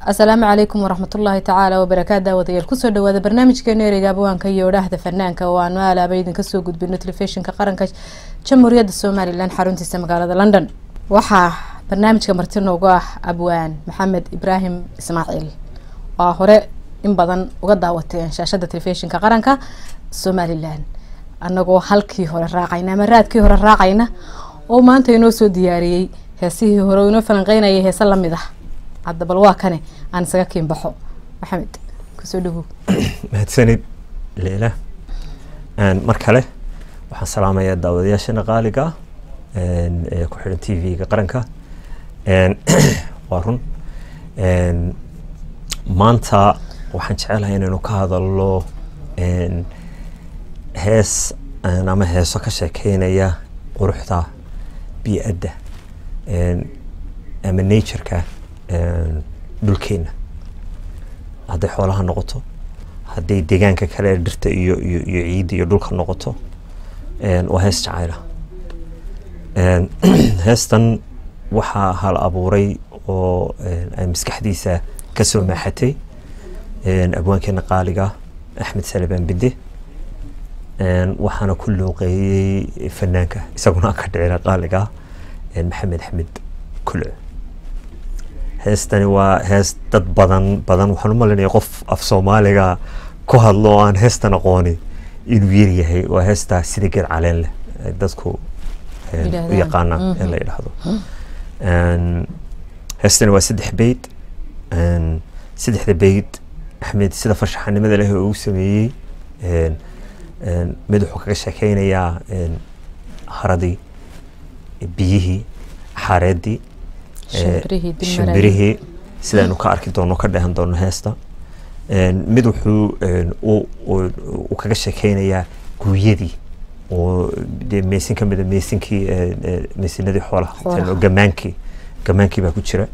asalaamu calaykum waraxmatullaahi tacaala wabarakaatu daawadayaal kusoo dhawaada barnaamijkeena ereyga abwaanka iyo odhaahda fanaanka oo aanu aalaaba idinka soo gudbino telefishinka qaranka jamhuuriyadda somalilan xaruntiisa magaalada london waxaa barnaamijka marti noogu ah abwaan maxamed ibraahim ismaaciil oo hore in badan uga daawateen shaashada telefishinka qaranka somalilan anagoo halkii hore raacayna ama raadkii hore raacayna oo maanta inoo soo diyaariyey heesihii hore oo inoo falanqeynayay heese lamid ah hadda bal waa kane aan isaga kiin baxo maxamed kusoo dhawow mahadsanid leila mar kale waxaan salaamayaa daawadayaashana qaaliga ah ee ku xidhan t v-ga qaranka waa run maanta waxaan jecelahay inaynu ka hadalno hees ama heeso ka sheekeynaya quruxda bii-adda ama natureka dhulkeena hadday xoolaha noqoto hadday deegaanka kale dhirta iyo iyo iyo ciidda iyo dhulka noqoto waa hees jacayla heestan waxaa hal abuuray oo ay maskaxdiisa kasoo maaxatay abwaankeena qaaliga axmed salebaan bide waxaana ku looqeeyey fanaanka isaguna ka dhicina qaaliga maxamed axmed kulo heestani waa hees dad badan badan waxaan u malinaya qof af soomaaliga ku hadlo oo aan heestan aqooni inuu yaryahay waa heestaa sida geed caleen leh dadku u yaqaanaan ee la yidhaahdo heestani waa saddex beyd saddexda beyd axmed sida farshaxanimada leh oo uu sameeyey mid wuxuu kaga sheekeynayaa haradii biyihii xaareedii shimbirihii sidaanu ka arki doono ka dheehan doono heesta mid wuxuu uu kaga sheekeynayaa guuyadii oo de meesin ka mida meesinkii meesinadii xoolaha gamaankii gamaankii baa ku jira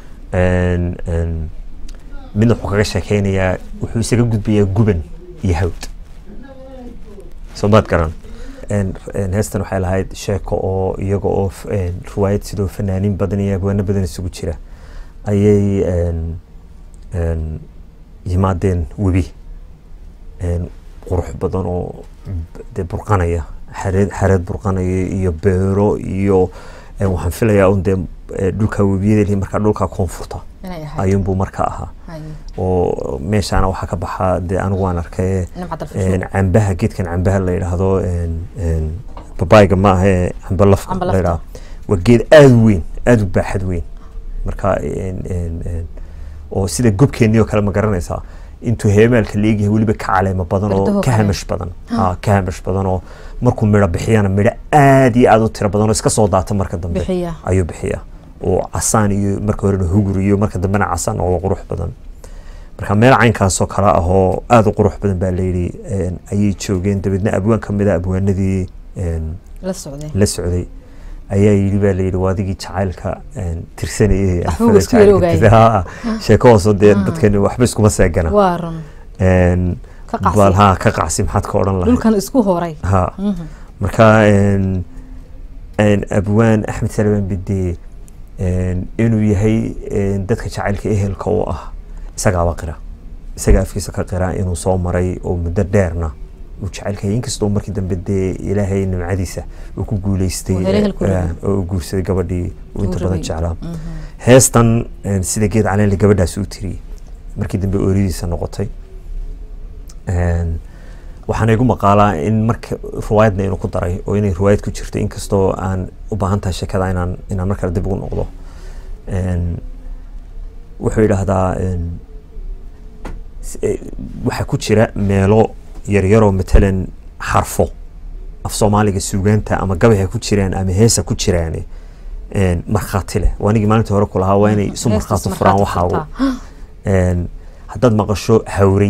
midna wuxuu kaga sheekeynayaa wuxuu isaga gudbayaa guban iyo hawd soo maad garan heestan waxay lahayd sheeko oo iyaga oo riwaayad sidoo fanaaniin badan iyo abwaano badan isugu jira ayay yimaadeen webi qurux badan oo de burqanaya xareed xareed burqanaya iyo beero iyo waxaan filayaa un dee dhulka webiyada markaa dhulka koonfurta ayuunbuu marka ahaa oo meeshaana waxaa ka baxaa dee anigu waan arkay cambaha geedkan cambaha la yidhaahdo babayga ma ahe cambe lafka la yidhahdo waa geed aada u weyn aada u baaxad weyn marka oo sida gobkeennii oo kale ma garanaysaa intuu heemaalka la eegyahay weliba ka caleemo badan oo ka hamash badan ka hamash badan oo markuu midho bixiyana midho aada iyo aada u tiro badan oo iska soo daata marka dambe ayuu bixiyaa oo casaan iyo marka horena hugur iyo marka dambena casaan oo qurux badan marka meel caynkaasoo kale ah oo aada u qurux badan baa layidhi ayay joogeen dabeedna abwaan ka mid a abwaanadii la socday ayaa yidhi baa layidhi waa adigii jacaylka tirsanayay sheeko hoosoo dee dadkani waxba iskuma seegana bal ha ka qacsi maxaad ka odhan lahayd dhulkan isku horay ha marka abwaan axmed salebaan bide inuu yahay dadka jacaylka ehelka u ah isagaaba qira isaga afkiisa ka qira inuu soo maray oo muddo dheerna uu jecaylka inkastoo markii dambe dee ilaahay nimcadiisa uu ku guuleystay oo uu guursaday gabadhii uu inta badan jeclaa heestan sida geed caleenle gabadhaas uu tiriyey markii dambe ooridiisa noqotay waxaana igu maqaalaa in marka riwaayadna inuu ku daray oo inay riwaayad ku jirto inkastoo aan u baahan tahay sheekada inaan inaan mar kale dib ugu noqdo wuxuu yidhaahdaa waxaa ku jira meelo yaryaroo matalan xarfo af soomaaliga suugaanta ama gabayha ku jiraan ama heesa ku jiraan markhaati leh waanigii maalintii hore ku lahaa waa inay isu markhaati furaan waxaagu haddaad maqasho hawrey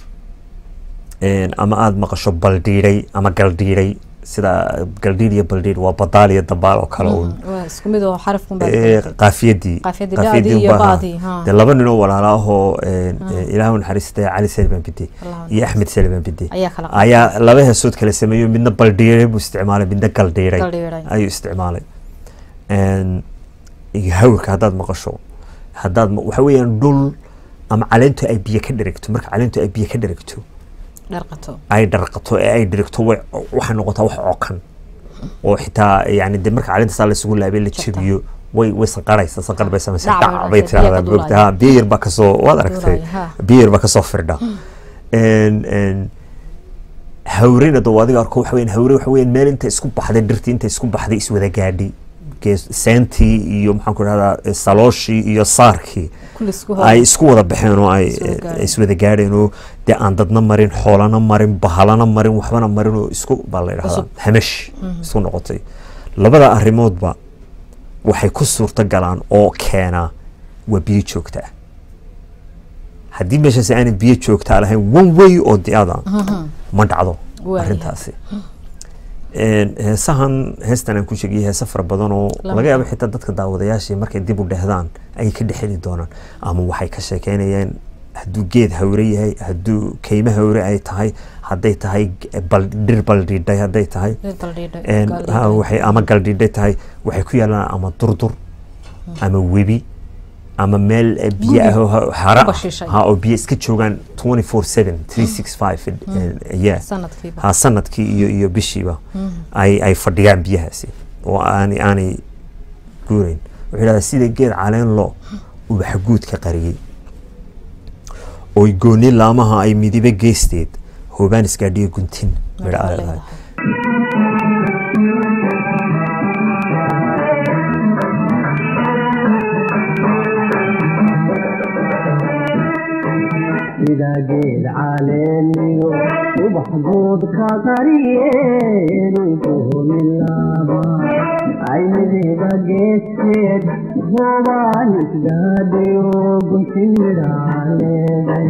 ama aada maqasho baldhiiday ama galdhiiday sida galdhiid iyo baldhiid waa badaal iyo dabaal oo kale uun qaafiyadii de laba ninoo walaala ahoo ilaahu naxariistay cali salibaan bide iyo axmed salibaan bide ayaa laba heesood kala sameeyo midna baldhiiday buu isticmaalay midna galdhiiday ayuu isticmaalay iyo hawrka haddaad maqasho haddaad waxa weeyaan dhul ama caleentu ay biyo ka dheregto marka caleentu ay biyo ka dheregto dharqato ay dharqato ee ay dheregto way waxay noqotaa wax cokan oo xitaa yani de marka caleenta saa laysugu laabay la jabiyo way way sanqaraysa sanqar bay samaysa Dhac bay dhac bay dhashay, biyo ka tiraahdaa moogta duulaya. ha biyo yar baa kasoo waad aragtay Duulaya, ha. biyo yar baa kasoo firdha En- en, hawrena doo adiga arko waxa weyan hawre waxa weyan meel inta isku baxday dhirtii inta isku baxday iswada gaadhay gees seentii iyo maxaan ku dhahdaa salooshii iyo saarkii kulli isku ay hor isku wada baxeen oo ay Iswada gaadheen. iswada gaadheen oo dee aan dadna marin xoolana marin bahalana marin waxbana marin oo isku baa la yidhahdaa Cusub. hamash isku noqotay labada arrimoodba waxay ku suurto galaan oo keenaa waa biyo joogta ah haddii meeshaas aanay biyo joogtaa lahayn one way oo diada ma dhacdo Waayahay. arrintaasi En, heesahan heestan aan ku sheegay heese fara badan oo Lama laga yaabo helo. xitaa dadka daawadayaashii markay dib u dhehdaan ayay ka dhexeli doonaan ama waxay ka sheekeynayaan hadduu geed hawre yahay hadduu kaymo hawre ay tahay hadday tahay g- bal dhir baldhiidhay hadday tahay En, ha, waxay ama galdhiidhay tahay waxay ku yaalaan ama durdur ama webi ama meel eh, biyo ah oo ha- hara Uba ah. shishay. ha oo biyo iska joogaan 24/7 365 yeah sanadkiiba ha sanadkii iyo iyo bishiiba ay ay fadhiyaan biyahaasi oo aanay aanay guurayn wuxuu yidhahdaa sida geed caleen lo ubax guudka qariyey oy gooni laamaha ay midibe geesteed hoobaan isgaadhiyo guntin midha Marka ay leedahay. lahayd sida geed caleeniyo ubax guudka qariyeen kumilaaba aynidiba geeskeed hoobaan isgaadhayo guntin midhaaleeday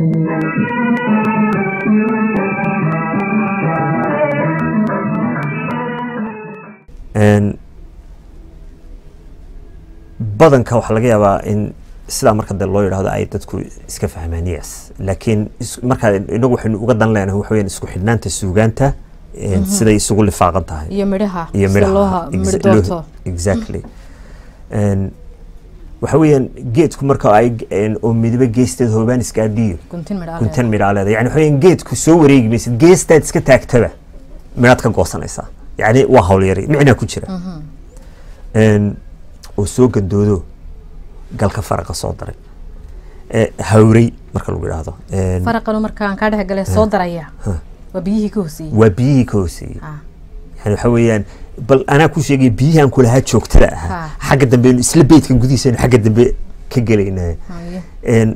En, badanka waxaa laga yaabaa in sidaa marka de loo yidhahdo ay dadku iska fahmaan yes laakiin is- markaa inagu waxaynu uga dan leenahay waxa weyaan isku xidhnaanta suugaanta en, siday isugu lifaaqan tahay iyo midhaha iyo sida midhaha looha Exa- midh loo- doorto exactly En, waxa weeyaan geedku marka ay en, oo midibe geesteed hoobaan isgaadhiyo guntin midhaa guntan midhaa leeda yani waxa weeyaan geedku soo wareegi maysid geestaad iska taagtaba midhaad ka goosanaysaa yani waa howlyari micnaa ku jira En, oo soo gandoodo galka faraqa soo daray Eh, hawrey marka lagu yidhaahdo En, faraqanu markaan kaa dhex galay soo daraya Ha. waa biyihii ka hooseeyey waa biyihii ka hooseeyey Ah, yani waxa weeyaan bal anaa ku sheegay biyihan kulahaa joogtada ahaa Ha. xagga dambe aynu isla beedkan gudihiisa aynu xagga dambe ka gelaynaa haye. En,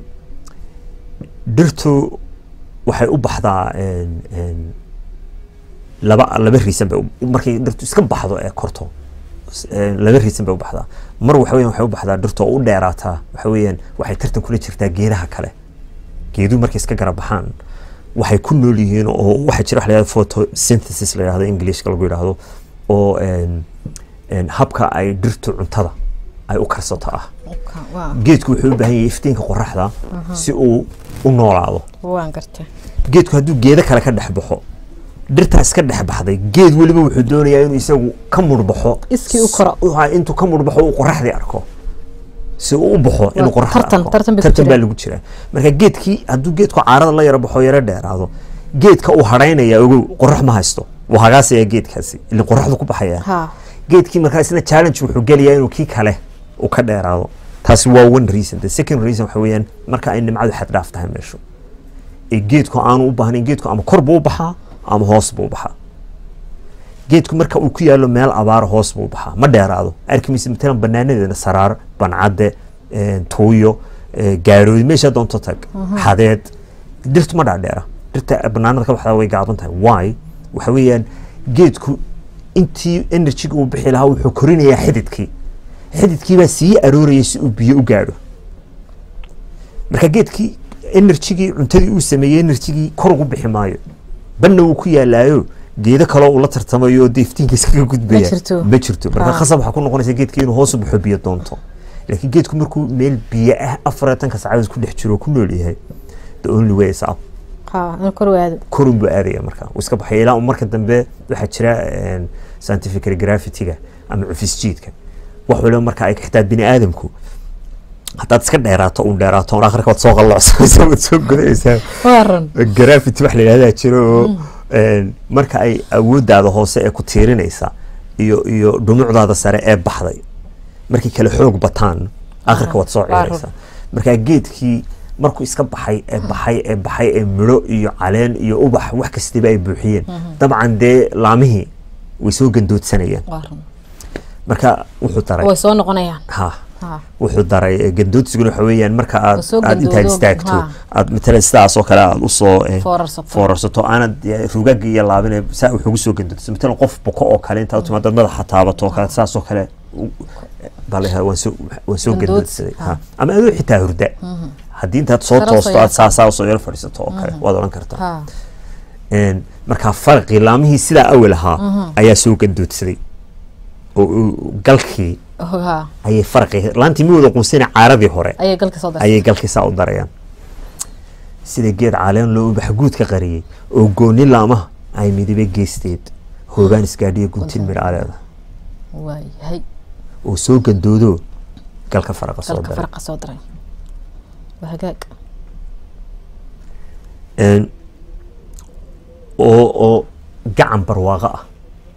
dhirtu waxay u baxdaa en, en, laba laba riisan bay u- markay dhirtu iska baxdo ee korto s- en, laba riisan bay u baxdaa mar waxa weeyaan waxay u baxdaa dhirtu oo u dheeraataa waxa weeyaan waxay tartan kula jirtaa geedaha kale geeduhu markay iska gara baxaan waxay ku nool yihiin oo waxaa jira wax la yidhahdo photosynthesis la yidhahdo englishka lagu yidhaahdo oo en, en, habka ay dhirtu cuntada ay u karsato ah Ka- waa- geedku wuxuu u baahan yahay iftiinka qoraxda si uu u noolaado waan gartay geedku hadduu geedo kale ka dhex baxo dhirtaas ka dhex baxday geed weliba wuxuu doonayaa inuu isagu ka murbaxo Iskii u koro. s- ha, intuu ka murbaxo uu qoraxdii arko si uu u baxo inuu qoraxda tartan- arko tartan bay ku tartan baa jiraan. lagu jiraa marka geedkii hadduu geedku caarada la yaro baxo yaro dheeraado geedka uu hadhaynaya ogow qorax ma haysto wuu hagaasaya geedkaasi ilin qoraxdu ku baxaya ha geedkii markaa isna challenge wuxuu gelayaa inuu kii kale uu ka dheeraado taasi waa one reason the second reason waxa weeyaan marka ay nimcadu xad dhaaf tahay meeshu ee geedku aanu u baahnayn geedku ama kor buu u baxaa ama hoos buu u baxaa geedku marka uu ku yaalo meel abaara hoos buu u baxaa ma dheeraado arkimaysa matalan banaanadeena saraar bancadde eh, tuuyo eh, gaarooy meesha doonto tag xadeed dhirtu ma dhaadheera dhirta banaanada ka baxdaa way gaaban tahay why waxa weeyaan geedku intii energyga uu bixi lahaa wuxuu korinayaa xididkii xididkii baa sii arooraya si uu biyo u gaadho marka geedkii energygii cuntadii uu sameeyey energygii kor ugu bixi maayo banna wuu ku yaalaayo geedo kaloo uu la tartamayo oo dee iftiinka iskaga gudbaya Ma jirto. ma jirto marka Ah. khasab waxaa ku noqonaysa geedkii inuu hoos u baxo biyo doonto laakiin geedku markuu meel biyo ah afartanka saacadood ku dhex jiro oo ku nool yahay the only way is up ha in kor waado korun buu aadaya marka uu iska baxaya ilaa uu marka dambe waxaa jira en, scientific gravity-ga ama cufisjiidka wax waliba marka ay xitaa bini aadamku haddaad iska dheeraato uun dheeraato un akhirka waad soo qalloocsanaysaa waad soo godaysaa waran gravity wax la yidhahdaa jiro oo een, marka ay awooddaada hoose ee ku tiirinaysa iyo iyo dhumucdaada sare ee baxday markay kala xoog bataan akhirka waad soo Waa run. ciiraysaa marka geedkii markuu iska baxay ee baxay ee baxay ee midho iyo caleen iyo ubax wax kastaba ay buuxiyeen dabcan dee laamihii way soo gandoodsanayaan waran marka wuxuu daray way soo noqonayaan ha ha wuxuu daray eh, gandoodsiguna waxa weeyaan marka aad soo aad intaad gandoodo, istaagto ha. aad matalan sidaas oo kale aad usoo eh, Foorarsato. foorarsato aanad eh, rugaga iyo laabine saa wuxugu soo gandoodsa matalan qof buko oo kale intaad u timaado madaxa taabato oo kale saas oo kale u- baa la yidhahdaa, waan soo waan soo Gandoodsi, gandoodsaday ha. ha. ama adoo xitaa hurda haddii intaad soo Sare usoo toosto aad yara saasaa usoo yaro fadhiisato oo kale waad odhan kartaa ha Een, marka farqi laamihii sidaa awel ahaa ayaa soo gandoodsaday oo oo galkii ha ayay farqi laantii mi wada qunsina caaradii hore ayay galka soo dartay ayay galkiisaa u darayaan sida geed caleen loo ubax guud ka qariyey oo gooni laamaha ay midibe geesteed hoogaan isgaadhiyo guntin midha aleeda waayahay oo soo gandoodo galka faraqa soo galka daray faraqa soo daray waa hagaag Een, oo oo gacan barwaaqo ah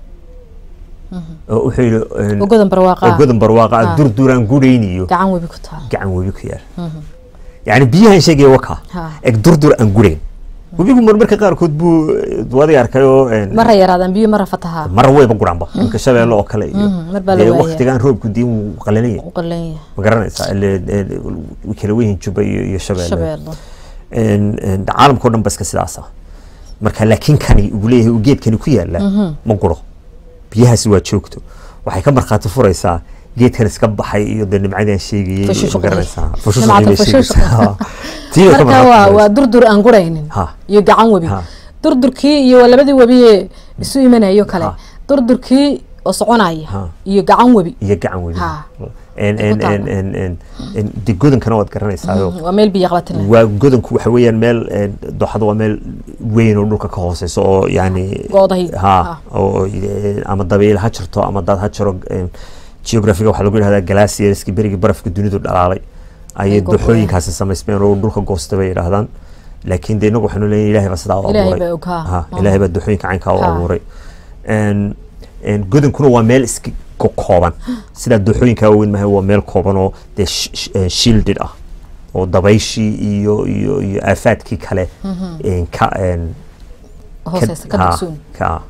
oo wuxuu yidhi een, ogodan barwaaqa oo godan barwaaqo ah Ah. durduraan gudhayniyo gacan webi ku taal gacan webi ku yaal yacni biyahan sheegaya waka Ha. eg durdur aan gudhayn webigu marmarka qaarkood buu wadiga arkay oo een, mara yaraadaan biyo mara fatahaa mara wayba guraanba imka shabeelle oo kale iyo Mhm, mar baa la dee waaya. waktigan roobku diin wuu qalanaya u qalan yahay ma garanaysaa ile ee, way kala weyihin juba iyo iyo shabeelle shabeello Een, een, caalamka oo dhan ba iska sidaas ah marka laakiin kani uu leeyahay uu geedkani ku yaala ma guro biyahaasi waa joogto waxay ka markhaati furaysaa geedkan iska baxay iyo dee nimcadii aan sheegayey ma Fashushaqdii. garanaysaa Nimcada fashushaqdii bay fashushaq. sheegaysaa tii bay ka marka waa markhaati waa furaysaa. durdur aan guraynin Ha. iyo gacan webi Ha. durdurkii iyo waa labadii webi ee isu imanayo kale Ha. durdurkii oo soconaya Ha. iyo gacan webi iyo gacan weli Ha. En- Ku en- taala. en- en- en- en- dee godankana waad garanaysaa waa meel biyo qabatin leh waa godanku waxa weeyaan meel een, dooxadu waa meel weyn oo dhulka ka hooseyso oo yani Goodahay. ha Ha. oo eh, ama dabayl ha jirto ama dad ha jiro een, geographiga waxaa lagu yidhahdaa glacierski berigii barafka dunidu dhalaalay ayay Ay gogoyaan. dooxooyinkaasi samaysmeen oo dhulka goosta bay yidhaahdaan laakiin dee inagu waxaanu leeyahay ilaahay baa sidaa u Ilaahay abuuray baa og, ha. Ha, Mhm. ilaahay baa dooxooyinka caynkaa u Ha. abuuray Een, een, godankuna waa meel iska ko- kooban sidaa dooxooyinka waaweyn maaha waa meel kooban oo dee sh- sh- eh, shielded ah oo dabayshii iyo iyo iyo aafaadkii kale een, ka een, hooseysa ka ha, dugsoon ka ah.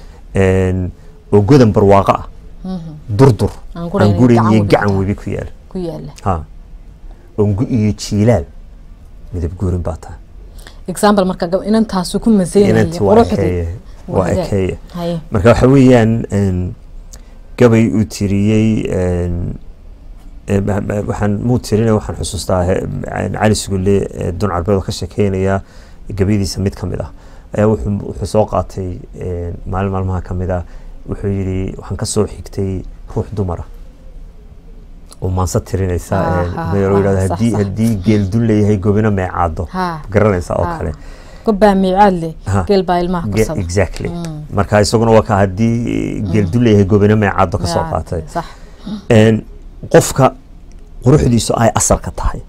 Een, oo godan barwaaqo ah durdur Aan aan gurayn iyo gurin gacan iyo webi gacan ku webi ku yaal ku yaala ha ongu iyo jiilaal midab guurin baa tahay example marka gab- inantaasu ku maseynaya inanti waa quruxdii ekeeye waa hagaag. ekeeye haye marka waxa weeyaan een, gabay uu tiriyey een, ee, ma- ma- waxaan muu tirina waxaan xusuustaa he- een, cali sugulle ee dun carbeed oo ka sheekeynaya gabayadiisa mid ka mid ah ayaa wuxuu wuxuu soo qaatay een, maalin maalmaha ka mid ah wuxuu yidhi waxaan ka soo xigtay ruux dumara oo maansa tirinaysa Ah, een, ah, meelo ah, yidhahdo sax, haddii sax. haddii geeldun leeyahay gobina meecaado Ha. garanaysa oo Ha. kale gobbaa miicaad leh Ha. geel baa ilmaha Ge- kursada exactly marka isaguna waa ka haddii geeldun leeyahay gobina meecaado ka soo qaatay sax Een, qofka quruxdiisu ay asalka tahay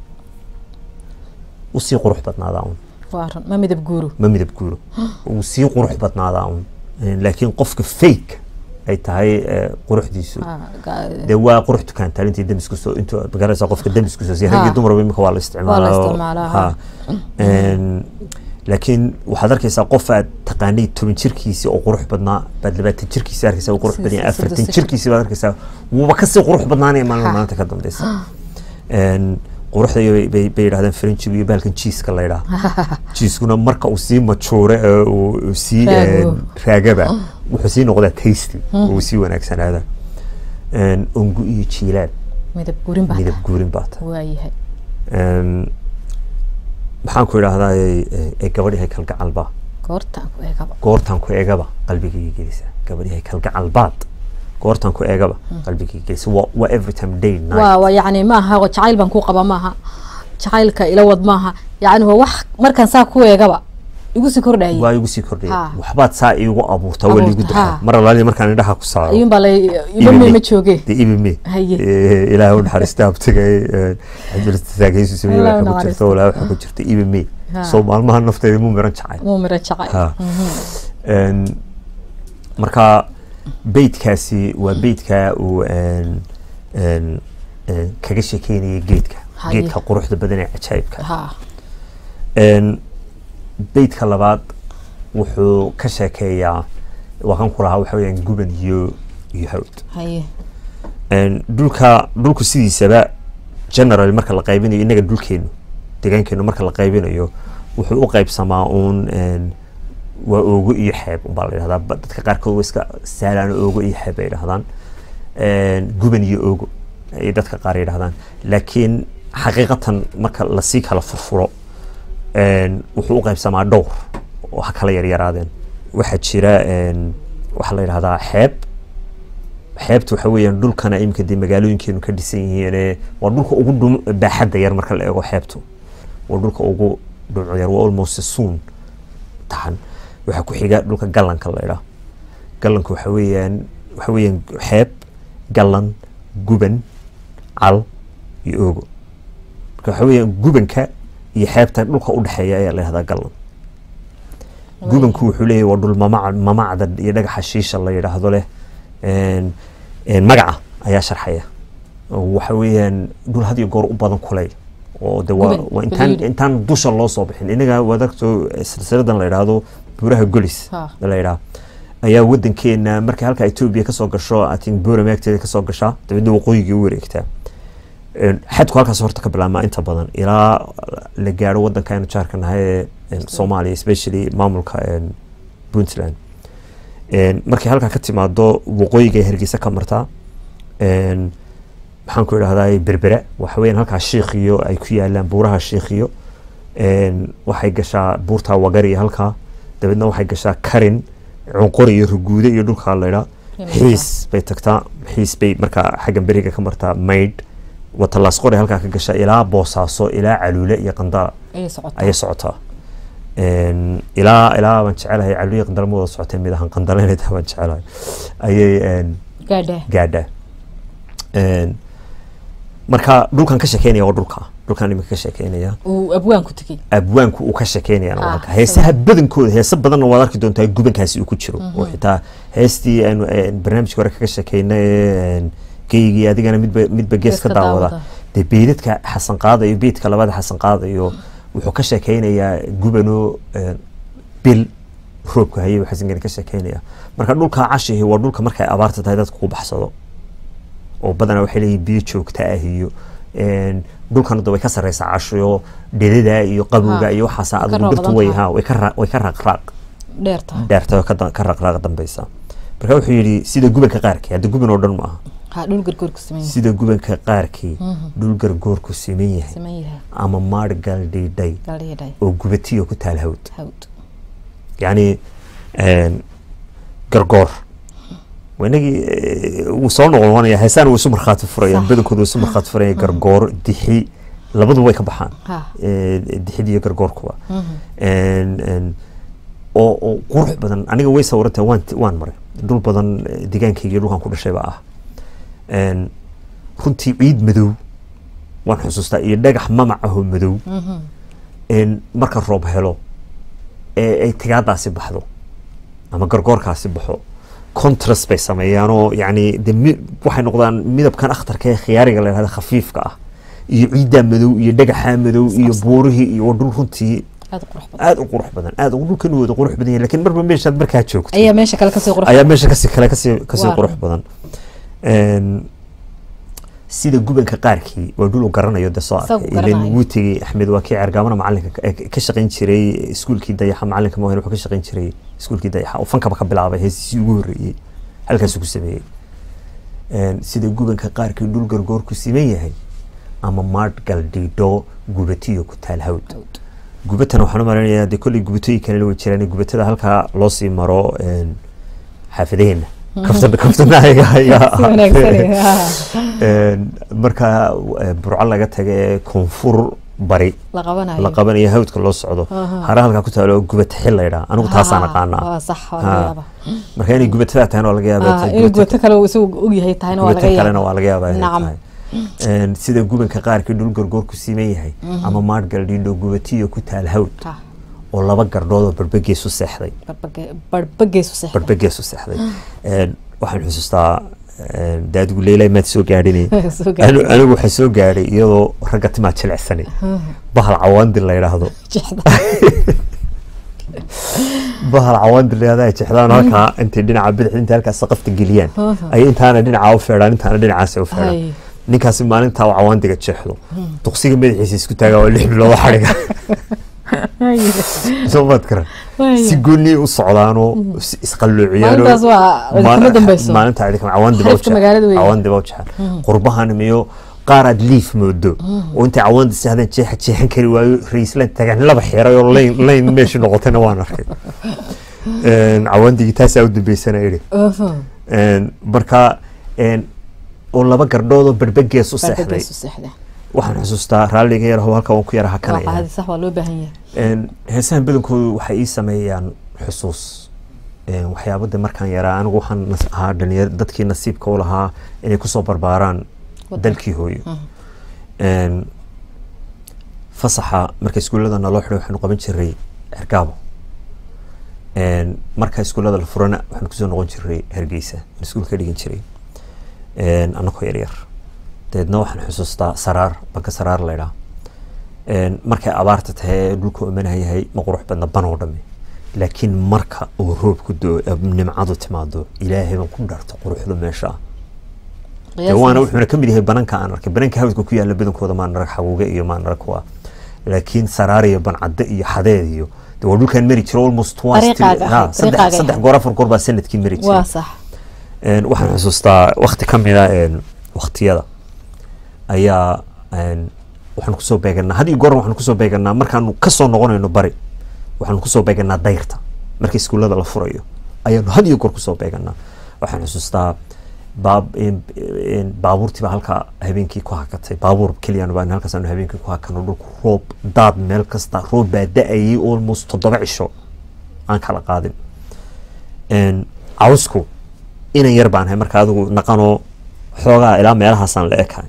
usii qurux badnaadaa un waa run ma midab guuro ma midab guuro uu sii qurux badnaadaa un Een, laakiin qofka fake ay tahay eh, quruxdiisu Ha, ga- dee waa qurux dukaantaal intii demisku soo intuu magaraysa qofka demisku soo Ha. ragii dumarba imika waa la Waa la isticmaalaa oo- isticmaalaa, ha. ha. Een, laakiin waxaad arkaysaa qof aad taqaanay toban jirkiisi oo qurux badnaa baad labaatan jirkiisi arkaysaa uu qurux Si- badan yahay si- si- afartan si- jirkiisi baad arkaysaa wuuba kasii qurux badnaanaya maalin Ha. maalinta ka dambeysa Een, quruxda iyo bay bay yidhahdaan frenchigu iyo bahalkan jiiska la yidhaha jiiskuna marka uu sii majuure ee uu uu sii Raago. een, raagaba wuxuu sii noqdaa tasty oo uu sii wanaagsanaada Een, ungu iyo jiilaal midab guurin baa midab guurin baa tahay waa yahay Een, maxaan ku idhaahdaa ee gabadhihay kalgacalba goortaan ku eegaba goortaan ku eegaba qalbigayga gelisa gabadhihay kalgacalbaad goortaan ku eegaba qalbigayga gelisa waa waa every time day night waa waa yacni maaha oo jacayl baan ku qaba maaha jacaylka ila wad maaha yacni waa wax markaan saa ku eegaba igu sii kordhayay waa igu sii kordhaya Ha. waxbaad saa iigu abuurtaa waa Abuurta, liigu daraa ha. mar alaali markaan indhaha ku saaro ayuun baa la iba Ibime. ma jooge dee ibime Haye. Eh, ilaahay u naxariista abtigay cabdilataagaysu sameeye Allah u waxa ku naxariisto. jirta walaa waxa ku jirta ibime Ha. soo maalmaha nafteeda muu miran jacay muu miro jacay Ha. Een, marka beydkaasi waa beydka uu een, een, een, kaga sheekeynaya geedka Haye. geedka quruxda badan ee cajaa'ibka ha Een, beydka labaad wuxuu ka sheekeeyaa waa kan ku lahaa waxa weeyaan guban iyo iyo hawd haye Een, dhulka dhulku sidiisaba general marka la qaybinayo innaga dhulkeenu deegaankeenu marka la qaybinayo wuxuu u qaybsamaa uun een, waa oogo iyo xeeb unbaa la yidhahdaa ba- dadka qaarkood way iska saalaan oogo iyo xeeb ay yidhahdaan Een, guban iyo oogo ay dadka qaar yidhahdaan laakiin xaqiiqatan marka lasii kala furfuro een, wuxuu u qaybsamaa dhowr oo ha kala yaryaraadeen waxaa jira een, waxaa la yidhahdaa xeeb xeebta waxa weeyaan dhulkana iminka dee magaalooyinkeenu ka dhisan yihiin waa dhulka ugu dhum baaxadda yar marka la eego xeebtu waa dhulka ugu dhumco yar waa almost suun tahan waxaa ku xiga dhulka gallanka la idhaa gallanka waxa weeyaan waxa weeyaan xeeb gallan guban cal iyo oogo marka waxa weeyaan gubanka iyo xeebta dhulka u dhexeeya ayaa la yidhahdaa gallan gubanku wuxuu leeyahay waa dhul mamac mamacda iyo dhagaxa shiisha la yidhaahdo leh een, een, magaca ayaa sharxaya oo waxa weeyaan dhul had iyo goor u badan kuley oo de waa Guban, waa intaan baliiri. intaan dusha loo soo bixin inaga wadagto silsiladan la yidhaahdo buuraha golis Ha. la yidhaha ayaa wadankeena markay halka etoobiya kasoo gasho I think buura meegteeda kasoo gashaa dabeedna waqooyigii u wareegtaa Een, xadku halkaas horta ka bilaabmaa inta badan ilaa la gaaro wadanka aynu jaarka nahay ee een, soomaaliya especially maamulka een, puntland Een, markay halkaa ka timaado waqooyiga ay hargeysa ka martaa een, maxaan ku idhahdaa berbere waxa weeyaan halkaa shiikhiyo ay ku yaalaan buuraha shiikhiyo een, waxay gashaa buurta wagari halkaa dabeedna waxay gashaa karin cunqori iyo ruguude iyo dhulkaa laydhaa xiis bay tagtaa xiis bay markaa xaggan beriga ka martaa maydh watalaas qori halkaa ka gashaa ilaa boosaaso ilaa caluule iyo qandala ayay socotaa ayay socotaa Een, ilaa ilaa baan jecelahay caluule iyo qandala ma wada socotay mid ahaan qandala inay tahay baan jecelahay ayay een, gaadhaa gaadhaa Een, marka dhulkan ka sheekeynaya waa dhulka dhulkan iminka ka sheekeynaya uu abwaanku tegey abwaanku uu ka sheekeynayana waa Ah, halka heesaha badankooda heesa badanna waad arki doontaa gubankaasi uu ku jiro oo xitaa heestii aanu een, barnaamijka hore kaga sheekeynay een, geygii adigana midba midba gees Gees ka ka daawada daawada. dee beydadka xasan qaadayo beydka labada xasan qaadayo wuxuu ka sheekeynayaa gubano een, bil roobka hayay xasangani ka sheekeynaya marka dhulka cashihi waa dhulka markay abaarta tahay dadka ku baxsado oo badanaa waxay leeyihin biyo joogta ah iyo een, dhulkana de way ka sareysaa cashiyo dhedada iyo qabowga Ha, iyo waxaasa way ka adigu dhirtu roobdan way tahay. ha way ka ra- way ka raaqraaq dheer tahay dheerta oo ka da- ka raaqraaq dambeysa marka wuxuu yidhi sida gubanka qaarkii hadda guban oo dhan ma aha ha dhul gargoorku sameyn yahay sida gubanka qaarkii dhul gargoorku siman yahay sameyn yahay ama maar galdhiidhay galdhiidhay oo gubatiyo ku taal hawd hawd yacni een, gargoor waa inagii eh, wuu soo noqonaya heesaan wuu isu markhaati furayaan Sax. badankooda wuu isu markhaati furayaan gargoor dixi labaduba way ka baxaan ha Eh, dixida iyo gargoorkuba Een, een, oo oo qurux badan aniga way sawirantay waan waan maray dhul badan eh, deegaankayga iyo dhulkan ku dhashay baa ah Een, runtii ciid madow waan xusuustaa iyo dhagax mamac ahoo madow Een, marka roob helo ee ay tigaadaasi baxdo ama gargoorkaasi baxo contrast bay sameeyaanoo yacni de mi- waxay noqdaan midabkan akhtarka ee khiyaariga la yidhahda khafiifka ah iyo ciiddaa madow iyo dhagaxaa madow iyo buurihii iyo waa dhul runtii aad u qurux badan aad u qurux badan aad u dhulkan wada qurux badan yahay laakiin marba meeshaad markaa joogto ayaa meesha kale kasii qurux ayaa meesha kasii kale kasii kasii Waa. qurux badan Een, sida gubanka qaarkii waa dhul uu garanayo de soo Isagu arkay ilan garanayo. wuu tegey axmed waa kii cergaamana macalinka ka- eh, ka shaqayn jiray iskuulkii dayaxa macalinka maahan wuxuu ka shaqayn jiray iskuulkii dayaxa oo fankaba ka bilaabay heesiisii ugu horreeyey halkaasuu ku sameeyey Een, sida gubanka qaarkii dhul gargoorku siman yahay ama maadh galdhiidho gubatiyo ku taal hawd Hawd. gubatana waxaan u malaynayaa dee kolley gubatooyin kalena way jiraan gubatada halkaa loo sii maro een, xaafadaheena kaftan kaftana ayaga ayaa si wanaagsan ha Een, marka eh, burco laga taga ee koonfur bari la qabanayo la qabanayo hawdka loo socdo Aha. hara halkaa ku taalo oo gubata xil laydhaa anigu taasaan aqaanaa waa sax waa Ha. laga yaabaa marka inay gubatada tahay waa laga yaabaa Ah, tay inuu gubata- gubato kale uu isagu ogyahay tahayna waa gubata laga kalena yaabaa waa laga yaabaa inay Nacam. tahay Een, sida gubanka qaarkii dhul gargoorku siman yahay ama maadgal dhiidho gubatiyo ku taal hawd Ha, oo laba gardhood oo barbagees u seexday barbage- barbageesu seexda barbagees u seexday Een, waxaan xusuustaa een, daadigu leylay maad soo gaadhinay Soo gaadhay. Anu- anigu waxaan soo gaadhay iyadoo ragga timaa jilicsanay bahal cawaandi la yidhaahdo jexda bahal cawaandi la yidhaahdo ay jexdaan halkaa intay dhinaca bidix inta halkaa saqafta geliyaan Aha. ay intaana dhinacaa u feedhaan intaana dhinacaas u feedhaan Hay. ninkaasi maalintaa uu cawaandiga jeexdo duqsiga madaxiisa isku taagaa waa lix bilood oo xadhiga soo maad karan Waaya. si gooni u socdaanoo is- isqalloociyaan Maalintaas waa kama dambeyso. maalinta ay kama cawaandi baa u Xeebta magaalada weeye. cawaandi baa u jeexan qurbahan miyo qaar aad liif moodo oo intay cawaandi seexdeen jeexa jeexan kari waayo raislan tagaan laba xiray oo layn layn meesha noqotayna waan arkay Een, cawaandigii taasaa u dambeysana idhi Aha. Een, marka een, oo laba gardhood oo barbagees u seexday barbageesu seexda waxaan xusuustaa raalliga yar oo halka waan ku yara waa hakanaya qaadi sax waa loo baahan yahay Een, heesahan badankoodu waxay ii sameeyaan xusuus Een, waxyaabada markaan yaraa anigu waxaan nas- ahaa dhalinyar dadkii nasiibka u lahaa inay kusoo barbaaraan Wadanka. dalkii hooyo Een, fasaxa marka iskuullada naloo xidhay waxaanu qaban jiray hergaabo Een, marka iskuullada la furana waxaanu kusoo noqon jiray hargeysa aan iskuulka dhigan jiray Een, annagoo yaryar dabeedna waxaan xusuustaa saraar banka saraar laydhaa markay abaarta tahay ee dhulku imanaha yahay ma qurux badna banoo dhamme laakiin marka uu roobku doo nimcadu timaado ilaahay baan ku dharto quruxda meesha dee waana wuxuuna ka mid yahay bananka aan arkay bananka hawdka ku yaala badankooda maan arag xaguuge iyo maan arag kuwa laakiin saraar iyo bancadde iyo xadeed iyo dee waa dhulkaan mari jiro almost twice Dariiqaaga ha, ahayd, saddex dariiqaaga saddex ahayd. goor afar goor baa sanadkii mari jiray waa sax Een, waxaan xusuustaa wakti ka mid a waktiyada ayaa een, waxaan kusoo beeganaa had iyo goor waxaan kusoo beeganaa markaanu kasoo noqonayno bari waxaanu kusoo beeganaa dayrta marka iskuullada la furayo ayaanu had iyo goor kusoo beeganaa waxaan xusuustaa baab een- een baabuurtii baa halkaa habeenkii ku hakatay baabuur keliyaan baan halkaas aanu habeenkii ku hakano dhulku roob daad meel kasta roob baa da-ayay almost toddoba cisho aan kala qaadin Een, cawsku inan yar baan ahay marka adigu naqanoo xoogaa ilaa meelahaasaan la ekahay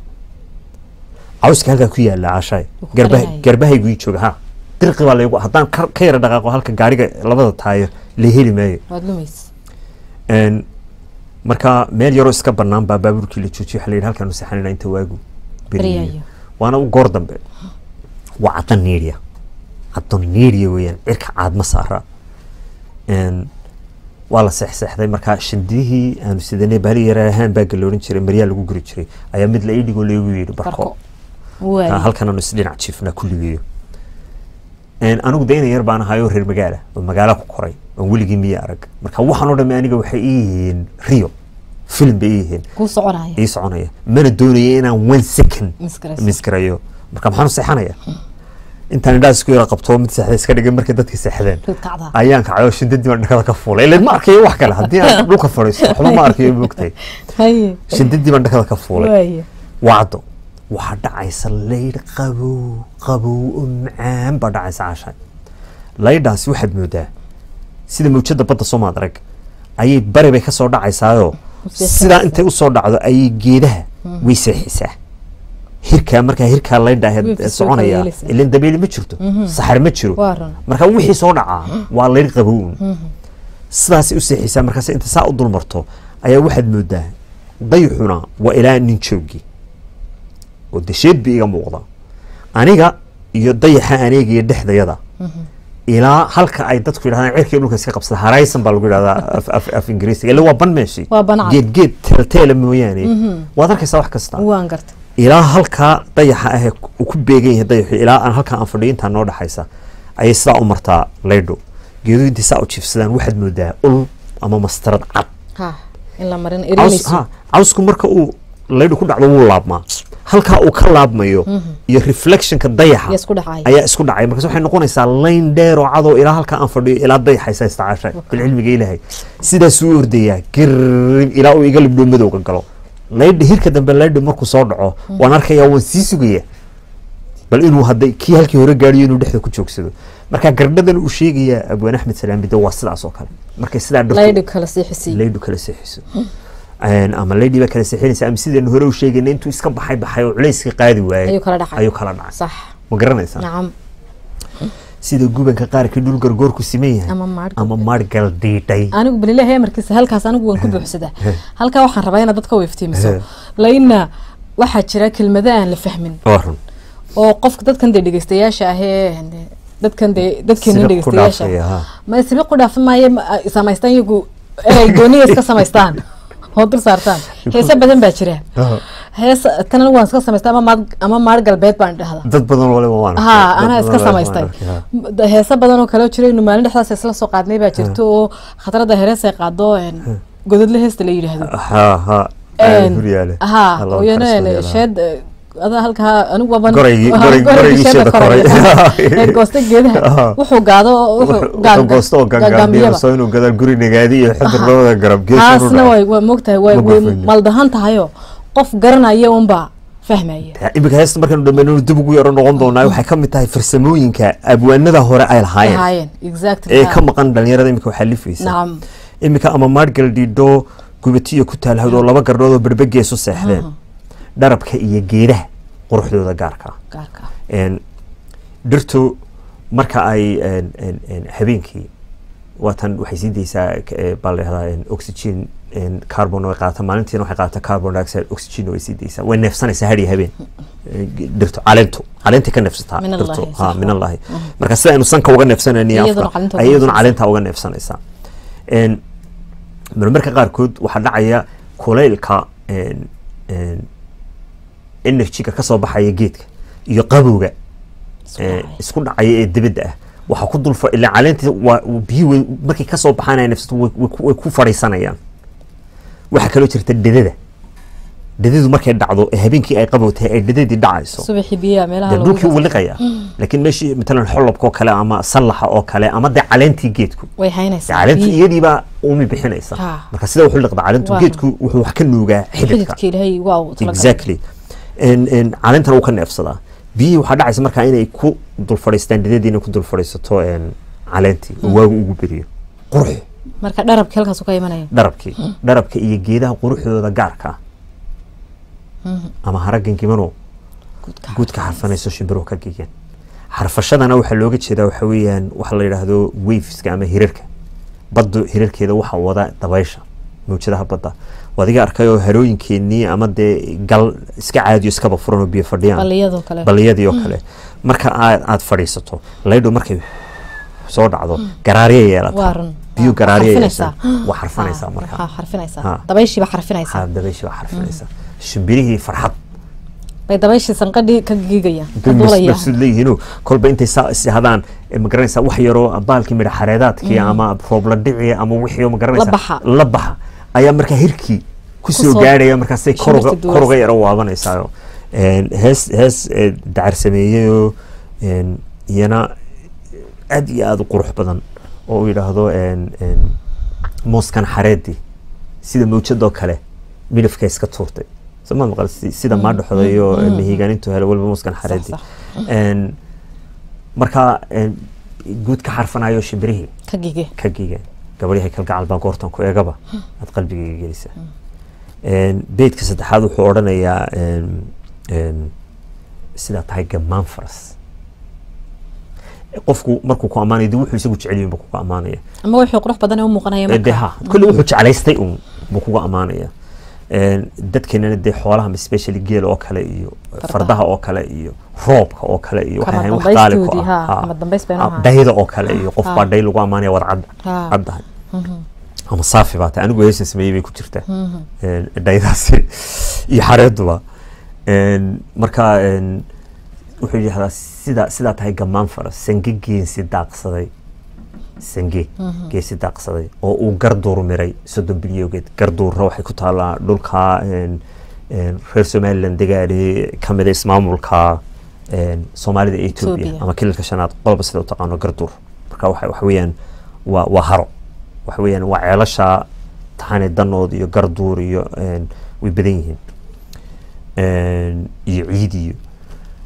cawska halkaa ku yaala cashaay Wuu ku garbaha qarinaya. garbahaygu ii jooga ha dirqi baa laygu haddaan ka ka yara dhaqaaqo halka gaariga labada taayir la heli maayo waad lumaysa Een, marka meel yaroo iska banaan baa baabuurkii la joojiyay waxaa la yidhi halkaanu seexanayna inta waagu Baryayo. beriyayo waana u goor dambe waa caddan niiriya caddan niiriya weeyaan cirka caadma saara Een, waa la seexseexday marka shindihii aanu sidanay bahali yar ahaan baa galoorin jiray maryaa lagu guri jiray ayaa mid la ii dhigoo laygu yidhi barko barko Ah, waay halkan aanu isdhinac jiifnaa kulligeeyo Een, anigu dayna yar baan ahaayoo reer magaala oo magaala ku koray oon weligii miya arag marka waxaan oo dhamme aniga waxay ii yihiin rio film bay ii yihiin kuu soconaya ii soconaya mana doonaya inaan one second Misgarayso. misgarayo marka maxaan u seexanaya intaan indhaha isku yara qabto mid seexday iska dhigay markay dadkii seexdeen rid kacdaa ayaan kacay oo shindadii baan dhakada ka fuulay ileen ma arkayo wax kale haddii aan dhulka fadhiisto waxba ma arkayo moogtay haye shindadii baan dhakada ka fuulay waaya wacdo waxaa dhacaysa laydh qabow qabow oo macaan baa dhacaysa cashay laydhaasi waxaad moodaa sida mawjada badda soomaad arag ayay bari bay kasoo dhacaysaayoo seexanaysaa. sidaa intay usoo dhacdo ayay geedaha way seexisaa hirkaa markaa hirkaa laydha Way ahayd soo soconaya kala ilan dabeeli ma jirto saxar ma jiro waa run marka wixii soo dhacaa waa laydh qabown sidaasay u seexisaa markaas inta saa u dulmarto ayaa waxaad moodaa dayxuna waa ilaa nin joogi oo desheed bi iga muuqda aniga iyo dayaxa aneegaya dhexdayada ilaa halka ay dadku yidhahdaan cirkii dhulka iska qabsada haraysan baa lagu yidhahdaa af, af, af ingiriisiga ila waa ban meeshii Waa ban cad. geed geed teelteela mooyaane waad arkaysaa wax kasta waan garta ilaa halkaa dayaxa ah ee uu ku beegan yahay dayaxu ilaa aan halkaa aan fadhiyo intaa noo dhexaysa ayay sidaa u martaa laydho geeduhu intay saa u jiifsadaan waxaad moodaa ul ama mastarad cad ha in la marin caws erinayso ha cawsku marka uu laydhu ku dhacdo wuu laabmaa halkaa uu ka laabmayo iyo reflectionka yaa dayaxa isku dhacaya ayaa isku dhacay markaas waxay noqonaysaa layn dheer oo cadoo ilaa halkaa aan fadhiyo ilaa dayaxaysa istacaasha bilcilmiga ilaahay sidaasuu u ordayaa girin ilaa uu iga libdhoo madowga galo laydha hirka dambe laydha markuu soo dhaco waan arkayaa waan sii sugaya bal inuu hadday kii halkii hore gaadhiyo inuu dhexda ku joogsado marka gardhadan uu sheegayaa abwaan axmed salaam bide waa sidaas oo kale markay sidaa dhirtu- laydhi kala siixisiiyo laydhu kala seexiso Een, ama laydhi baa kala seexinaysa ama sidaynu hore u sheegayna intuu iska baxay baxay oo culayska qaadi waayay ayuu kala dhacay ayuu kala dhacay sax ma garanaysaa nacam sida gubanka qaarkii dhul gargoorku siman yahay ama maadh ama maadhgal diidhay anigu balilahi amarkiisa halkaas anigu waan ku buuxsadaa halkaa waxaan rabaa inaad dadka u iftiimiso He. laina waxaa jira kelmado aan la fahmin waa run oo qofka dadkan dee dhegeystayaasha ahee dadkan dee dadkeena Sida ku dhegeystayaasha dhaafaya, ha. ma sibi ku dhaafa maayo ma- ay samaystaan iyagu erey gooniya iska samaystaan oo dul saartaan heese badan baa jira hees tan anigu waan iska samaystaa ama maad ama maar galbeed baan dhahdaa dad badan waliba waan arkay. ha Dad anaa badan iska waliba waan samaystay arkay, ha. M- heese badan oo kale oo jira inu maalin dhexdaas isla soo qaadnay baa jirto oo khatarada herees ay qaado een, gododle heesta la yidhaahdo ha ha Een, guryaale ha oyana sheed adaa halkaa anigu waban Goraygii- ha, goray- goraygii goraygii sheeda sheeda koray. ee goosta geedaha Aha. wuxuu gaado oo wuxuu wuxuu goosto oo gangaamiyo gaagaamiyaba soo inuu gadaal guri nagaadi iyo xadir labada garab gees taasna way waa moogtahay way Ma way gufayno. maldahan tahayoo qof garanaya unbaa fahmaya iminka heesta markaanu dhammayno dib ugu yaro noqon doonaa waxay ka mid tahay farsamooyinka abwaanada hore ay lahaayeen ahaayeen exactly ee ha. ka maqan dhalinyarada iminka waxaa lifaysa nacam iminka ama maadhgal dhiidho gubatiyo ku taalhawdo laba gardhood oo berbe geesu seexdeen dharabka iyo geedaha quruxdooda gaarka ah gaarka een, dhirtu marka ay een, een, een, habeenkii waatan waxay sii daysaa k- ee, baa la dhahdaa een, oxygen een, carbon way qaadata maalintiina waxay qaadata carbon dioxide oxygen way sii daysaa way neefsanaysaa hadhiyo habeen Ee, dhirtu caleentu caleentay ka neefsataa Min dhirtu Allahi, ha sax min waa. allahi marka sida aynu sanka uga neefsanayni Iyaduna afka caleenta uga iyaduna neefsanaysaa. caleenta uga neefsanaysaa Een, marmarka qaarkood waxaa dhacaya kulaylka een, een, energy-ga kasoo baxaya geedka iyo qabowga Isku ee, dhacay. isku dhacaya ee dibadda ah waxaa ku dul fa- ilaa caleentii waa biyo way markay kasoo baxaan ay neefsato way- way ku- way ku fadhiisanayaan waxaa kaloo jirta dhedada dhedadu markay dhacdo ee habeenkii ay qabow tahay ay dhedadii dhacayso subaxii biyaha meelaha dee lagu dhulkii wuu gasto. liqaya laakiin meeshii matalan xolobka oo kale ama sallaxa oo kale ama dee caleentii geedku way dee haynaysaa caleentu biyi- iyadiibaa umi bixinaysa Ha. marka sida wuxuu liqda caleentu Waa. geedku wuxuu wax ka nuugaa xididka xididka ilaahay waa uu talagalay. exactly En- en, caleentana wuu ka neefsadaa biyihii waxaa dhacaysa markaa inay ku dul fadhiistaan dhidadii inay ku dul fadhiisato en, caleentii oo waagu ugu beriyo qurux marka dharabki halkaas ka imanaya dharabkii dharabka iyo geedaha quruxdooda gaarka ah ama haragan gimano guudka guudka xarfanayso shimbiruhu ka gigeen xarfashadana waxaa looga jeedaa waxa weeyaan waxa la yidhaahdo waveska ama hirarka baddu hirarkeeda waxaa wada dabaysha mawjadaha badda adiga arkayoo harooyinkeenii ama dee gal iska caadiyo iskaba furan oo biyo fadhiyaan baliyadoo kale baliyadii oo kale marka aad aad fadhiisato laydho markay soo dhacdo garaariya yeelata waa run biyo garaariya xarfinaysaa. yeelata waa xarfanaysaa Ha, marka ha, xarfinaysaa Ha. dabayshiiba xarfinaysaa ha dabayshi baa xarfinaysaa shimbirihii farxad bay dabayshii sanqadhii ka giigayaan ka bay mas- duulayaan mafsuud leeyihiinoo kolba intay saa is hadaan eh, ma garanaysaa wax yaroo baalkii midha xareedaadkii ama roobla dhici ama wixii oo ma garanaysaa La baxa. la baxa ayaa markaa hirkii kusoo Kusoo- gaadhaya markaasay shimbirta koruga duulaysa. koruga yaro waabanaysaa hees hees eh, dacar sameeyeyoo en, iyana aad iyo aad u qurux badan oo uu yidhaahdo en, en, mooskan xareedii sida mawjadoo kale midafka iska tuurtay soma maqal si- sida maadhaxoda iyo mahiigaanintu hele waliba mooskan xareedii sax. En, markaa en, guud ka xarfanayo shimbirihii ka gige ka gigeen gabadhyahay kalgacal baa goortan ku eegaba aad qalbigayga gelisa En, beydka saddexaad wuxuu odhanayaa en, en, sidaa tahay gamaan faras qofku markuu ku ammaanayo dee wuxuu isagu jecel yihin buu kuga ammaanaya ama wixii qurux badan ee u muuqanaya Eh, dee marka ha kulli wuxuu jeclaystay un buu kuga ammaanaya En, dadkeenana dee xoolaha ma especially geel oo kale iyo fardaha oo kale iyo roobka oo kale iyo waxay Kama ahayn wax qaali ku dambaystoodii, ah ha, Ha. kama dambays baynu Ah, ahayn. dayda oo kale iyo qof Ha. baa day lagu ammaanaya wad cad Ha. caddahay ama saafi baa tahay anigu heesan sameeyey bay ku jirtaa En, dhaydaasi iyo xareeduba En, marka en, wuxuu yidhahdaa sida sidaa tahay gamaan faras sange geensi daaqsaday sange geesi daaqsaday oo uu garduur miray soddon bilyogeed garduurna waxay ku taallaa dhulka en, en, reer somaliland degaane ka mida ismaamulka en, soomaalida iyo etoobiya Ethiopia. ama kililka shanaad qolba sida u taqaano garduur marka waxa waxa weeyaan waa waa haro waxa weeyaan waa ceelasha taxane danood iyo garduur iyo en, way badan yihiin En, iyo ciid iyo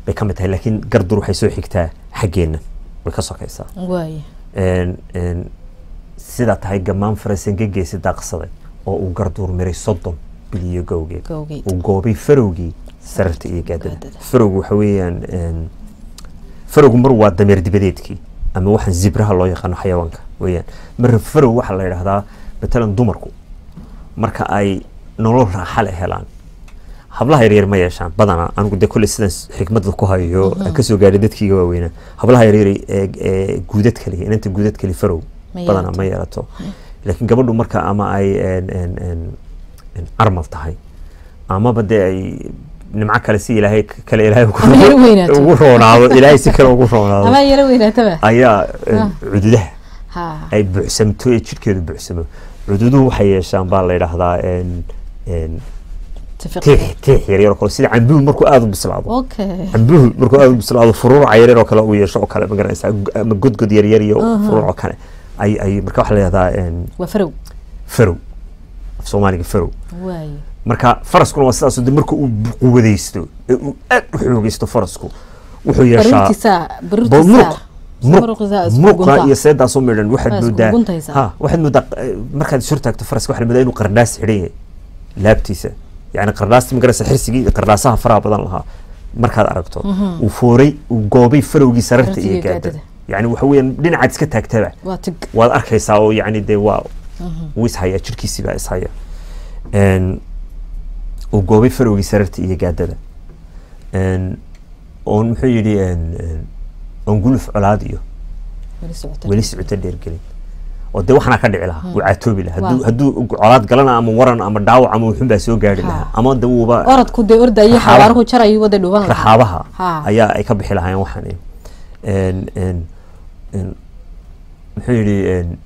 bay ka mid tahay laakiin gardur waxay soo xigtaa xaggeenna way ka sokaysaa waaya Een, een, sidaa tahay gamaan farasanka geesi daaqsaday oo uu garduur miray soddon biliyo gowgeed gowgeed uu goobay farowgii sararta iyo gaadada gaadada. farowgu waxa weeyaan een, farowgu mar waa dameer dibadeedkii ama waxaan zibraha loo yaqaano xayawaanka weeyaan marna farow waxaa la yidhahdaa matalan dumarku marka ay nolol raaxa leh helaan hablaha yaryar ma yeeshaan badanaa anigu dee kolley sidan xikmadda ku hayo aan kasoo gaadhay dadkiiga waaweynaa hablaha yaryar ee ee guudad kali inanta guudad kali farow Ma badanaa yeelato. ma yeelato laakiin gabadhu marka ama ay een, een, een, een armal tahay amaba dee ay nimco kale si ilaahay kale ilaahay ugu- Ama yara weynaato. ugu roonaado ilaahay si kale ugu roonaado ama yaro weynaataba ayaa een, Ah. cududaha ha ay buuxsamto ee jidhkeedu buuxsamo cududuhu waxay yeeshaan baa la yidhaahdaa een, een, tafiq tiix tiix yaryar oo kale sida cambuhu markuu aada u bislaado okay cambuhu markuu aada u bislaado furuuca yaryar oo kale uu yeesho oo kale magaranaysaa gu- ama godgod yaryar iyo furuuc oo kale ay ay marka waxaa la yidhahdaa een, waa farow farow af soomaaliga farow waaya marka faraskuna waa sidaas de marka uu quwadaysto ee uu aad u xoogaysto farasku wuxuu yeeshaa barintiisa Ba- muruq barintiisa muruq muruqa iyo seedaasoo midhan waxaad Waa isku moodaa guntaysaa. ha waxaad moodaa eh, markaad is hortaagto faraska waxaad moodaa inuu qardhaas xidhan yahay laabtiisa yani qardhaasta magaraysa xirsigii iyo qardhaasaha faraha badan lahaa markaad aragto uu fooray uu goobay farowgii sararta Sararta iyo iyo gaadada gaadada. yani waxa weeyaan dhinacaad iska taagtaba waa tig waad arkaysaa oo yani dee waa wuu ishaya jirkiisii baa ishaya Een, uu goobay farowgii sararta iyo gaadada Een, oon muxuu yidhi een, een, oon guluf colaad iyo weli socota weli socoto dheergelin oo dee waxaana ka dhici lahaa wuu caatoobi lahaa Waa. hadduu hadduu colaad galana ama waran ama dhaawac ama wuxun baa soo gaari Ha. lahaa ama de wuuba orodku dee ordayo Raxaaba. xawaaruhu jarayo wada dhuuban lahaa raxaabaha Ha. ayaa ay ka bixi lahaayeen waxaan een een een muxuu yidhi een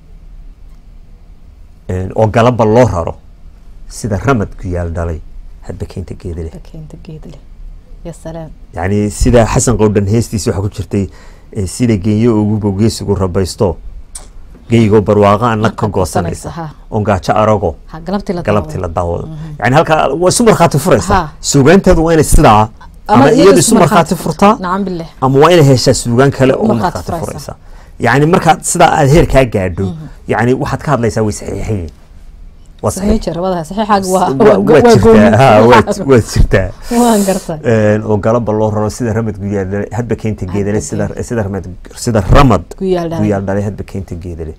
een oo galaba loo raro sida ramad guyaal dhalay hadba keynta geeda leh keenta geed leh ya salaam yacni sida xasan qowdhan heestiisa waxaa ku jirtay eh, sida genyo ugubo geesigu rabaysto geygoo barwaaqo an nag ka goosanaysa, goosanaysa ha. oon gaajo arago ha galabtii la galabtii la daawado yani halkaa waa isu markhaati furaysa Ha. suugaanteedu waa inay sidaa ama iyadu isu markhaati furtaa nacam billah ama waa inay heshaa suugaan kale oo Markhaati markhaati furaysa. furaysa yani markaad sidaa aad heerkaa gaadho yani waxaad ka hadlaysaa way saxiixayin waa saxiix saxiix jira wadaha saxiixaaga waa Wa- waad waa jirtaa ha, gooni waad waad jirtaa waan gartay Een, oo galaba loo raro sida ramad guyaal hadba keynta geedale sida sida ramad sida ramad Guyaal dhalay. guyaal dhalay hadba keynta geedale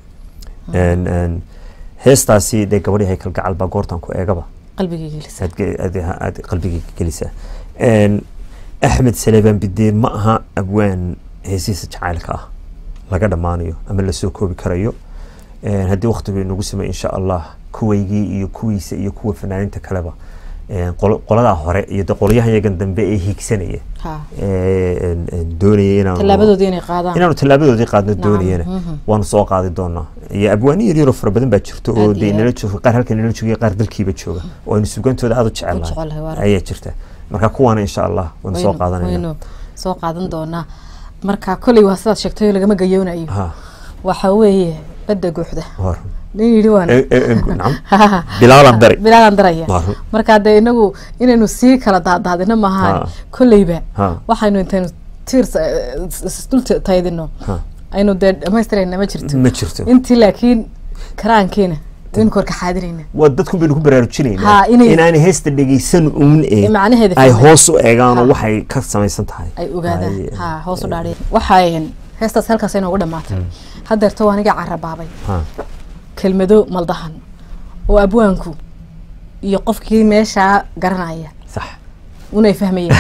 Een, een, heestaasi dee gabadhii haykal gacal baa goortan ku eegaba qalbigii gelisa aad ge- aad aad qalbiga gelisaa Een, axmed saleebaan bidee ma aha abwaan heesiisa jacaylka ah laga dhammaanayo ama lasoo koobi karayo Een, haddii waqtigu inagu samay insha allah kuwaygii iyo kuwiisa iyo kuwa fanaaninta kaleba een, qolo- qoladaa hore iyo de qolyahan yagan dambe ee hiigsanaya ha ee, een, een, doonaya inaanu tallaabadoodii inay qaadaan inaanu tallaabadoodii qaadno Nacam, doonayana mhm. waanu soo qaadi doonaa iyo abwaani yaryaroo fara badan baa jirto oo Aad dee iyo nala aad. jooga qaar halka nala jooga qaar dalkiiba jooga oo aynu sugantooda aada u U jecelahay, waa jecelnahay rag. ayaa jirta marka kuwaana insha allah waanu soo waynu- qaadanayna waynu soo qaadan doonaa marka koley waa sidaad sheegtay oo lagama gayoonayo ha waxa weeye badda guuxda hor nin yidhi waan E- e- e- nacam bilaalan dari bilaadan daraya Waa run. marka dee inagu inaynu sii kala daadaadino maahan Ha. kolleyba Ha. waxaynu intaynu tiir isdul taydino ha aynu dee dhamaystirayna ma jirto ma jirto intii laakiin karaankeena waynu korka xaadirayna waa dadku baynu ku baraarujinaynaa Ha, inay- inaanay heesta dhegeysan uun ee macnaheeda ay fahmeen. hoos u eegaan oo Ha. waxay ka samaysan tahay ay ogaadaan Ay, ha hoos u dhaadhiya waxay heestaas halkaas inoogu dhamaatay haddeerto waa aniga carabaabay ha kelmado maldahan oo abwaanku iyo qofkii meeshaa garanaya sax unay fahmayeen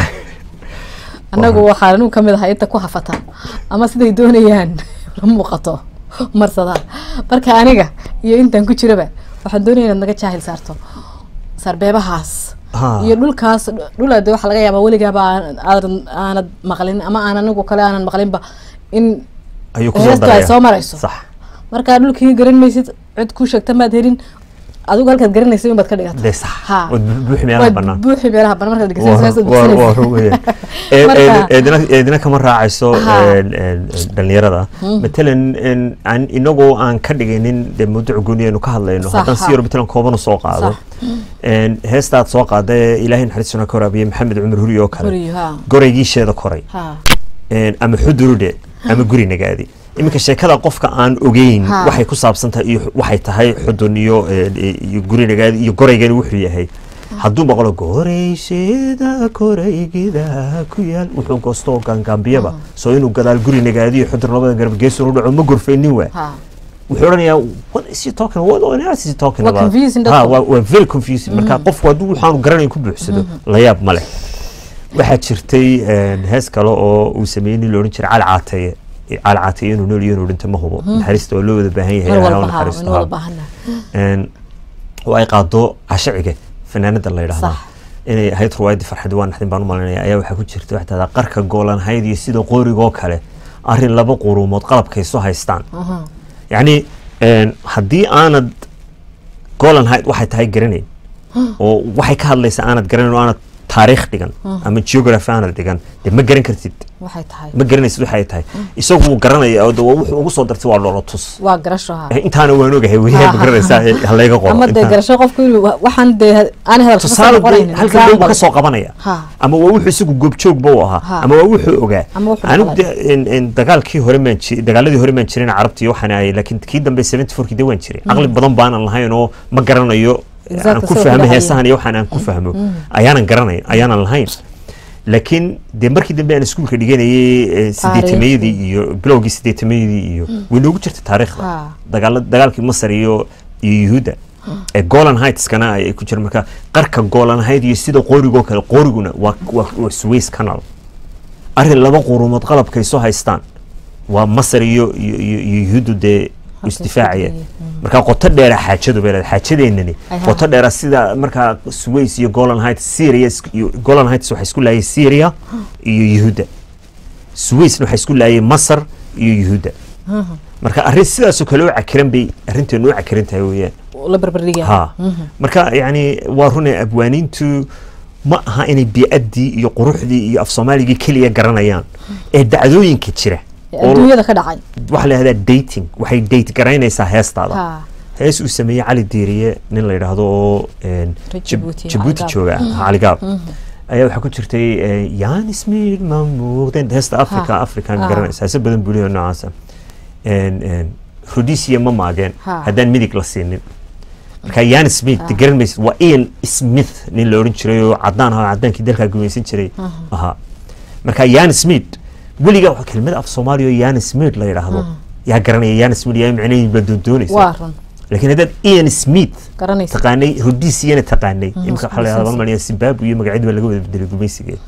annagu waxaan anigu ka mid ahay inta ku hafata ama siday doonayaan la muuqato marsadaa marka aniga iyo intaan ku jiraba waxaan doonaya inaad naga jaahil saarto sarbeebahaas Ha. iyo dhulkaas dhulade waxaa laga yaabaa weligaaba aan- aadan aanad maqlin ama aan anigu kale aanan maqlinba in ayuu kusoo heestu ay daraya soo marayso sax markaa dhulkii garan maysid cid ku sheegta maad helin adigu halkaad garanaysa in baad ka dhigata dee sax Ha. waad bu- buuxi meelaha waad bannaan buuxi meelaha banaan markaad Waa- dhegeysanaysa waa- waa- waa run weeyaan. Ee- Marka- ee- eedina eedina kama raacayso Ha. een, een, een, dhalinyarada matalan een, aan- inagoo aan ka dhigaynin dee mawduuc gooni aynu ka hadlayno Sax, haddaan si ha. yaro matalan kooban soo qaado een, heestaad soo qaada ee ilaahay naxariistuna ka waraabiye maxamed cumar huri oo kale Huri, ha. goraygiisheeda koray ha een, ama xudurudhe ama guri nagaadi iminka sheekada qofka aan ogeyn Ha. waxay ku saabsan tahay iyo waxay tahay xudun iyo een, iyo guri nagaadi iyo goraygani wuxuu yahay hadduu maqlo goraysheda koraygida ku yaal wuxuu goostoo gaangaambiyaba soo inuu gadaal guri nagaadi iyo xudun labada garab geesun u dhaco ma gorfaynin waa ha wuxuu odhanayaa what is he talking what on earth is he talking Waa about confusing ha dadku. waa waa very confusing marka qofku hadduu waxaanu garanayn ku buuxsado la yaab ma leh waxaa jirtay een, hees kale oo uu sameeyey nin la odhan jiray cali caataye cali caataye inuu nool iyo inuu dhinto ma hubo naxariista waa loo wada baahan yahay mar Ilaahay ha u walba ha naxariisto, in ha. wada baahana Een, oo ay qaado cashiciga fanaanada la yidhaahdo Sax. inay ahayd ruwaayadii farxad waa naxdin baan u malinaya ayaa waxaa ku jirta waxay tahdaa qarka goolanhayd iyo sida qoorigoo kale arrin laba quruumood qalabkay soo haystaan yacni een, haddii aanad goolanhayd waxay tahay garanayn oo waxay ka hadlaysa aanad garanayn oo aanad taariikh dhigan ama geography aanad dhigan dee ma garan kartid waxay tahay ma garanaysid waxay tahay isagu wuu garanaya oo de waa wuxuu ugu soo dartay waa loola tus waa garasho ha Eh, intaana waan ogahay weliyaa ma garanaysaa eh, ha layga qoro ama dee intaan. garasho qofku inuu wa- waxaan dee aan hadal kasoo tusaale dee noqonaynin halkan dhow example. ka soo qabanaya Ha. ama waa wuxuu isagu goobjoogba u ahaa Ha. ama waa wuxuu ogaa Ama wuxuu anigu maqlay. de- in- in dagaalkii hore maan ji- dagaaladii hore maan jirin carabtii waxaan ahay laakiin kii dambe 74 kii de waan jiray caqli badan baanan lahayn oo ma garanayo Exactly, aan ku sida fahmo kudhacaya. heesahan iyo waxaan aan ku fahmo ayaanan garanayn ayaanan lahayn laakiin dee markii dambe aan iskuulka dhiganayay sideetamayadii iyo bilowgii sideetamayadii iyo way noogu jirta taariikhda Ha. dagaala dagaalkii masar iyo iyo yuhuudda ee golan heightskana ay ku jira marka qarka golan height iyo sida qorigoo kale qoriguna waa waa waa suways canal arrin laba qurumood qalabkay soo haystaan waa masar iyo iyo iyo iyo yuhuuddu dee Halkay isdifaacaya isku dayeen. marka qoto dheera xaajadu bay leedahay xaajadeennani Ay, ha. qoto dheera sida markaa suways iyo golan heights syria isku- iyo golan heights waxay isku laayay syria iyo yuhuudda suwaysna waxay isku laayay masar iyo yuhuudda marka arrin sidaasoo kale u cakiran bay arrinteenu u cakiran tahay weeyaan la barbardhigaya ha marka yani waa runay abwaaniintu ma aha inay biicaddii iyo quruxdii iyo af soomaaligii keliya garanayaan ee dacdooyinka jira Ee oo adduunyada ka dhacay waxaa la yidhahdaa dating waxay date garaynaysaa heestaada ha hees uu sameeyey cali diiriye nin la yidhaahdo oo een, Reer Jib- Djibouti, Djibouti Cali jooga cali gaab ayaa waxaa ku jirtay eh, yaan ismiid ma muuqdeen heesta africa Ha. african Ha. garanaysa heese badan buu leeyahay noocaasa Een, een, rhodesia ma maageen Ha. haddaan midig la siinin marka yan smith de garan maysid waa ian smith nin la odhan jiray oo cadaan ahaa cadaankii dalkaa gumaysan jiray ahaa marka yan smith weligaa waa kelmad af soomaaliya oo yan smith la yidhaahdo yaa garanaya yan smith yaa micnaheedu baa doondoonaysa waa run laakiin haddaad ian smith garanaysa taqaanay rhodesiana taqaanay imika isku waxaa la yidhahdaa lisansi. malmaliya zimbabwe iyo magacyadu baa laga wada bedelay gumaysigeed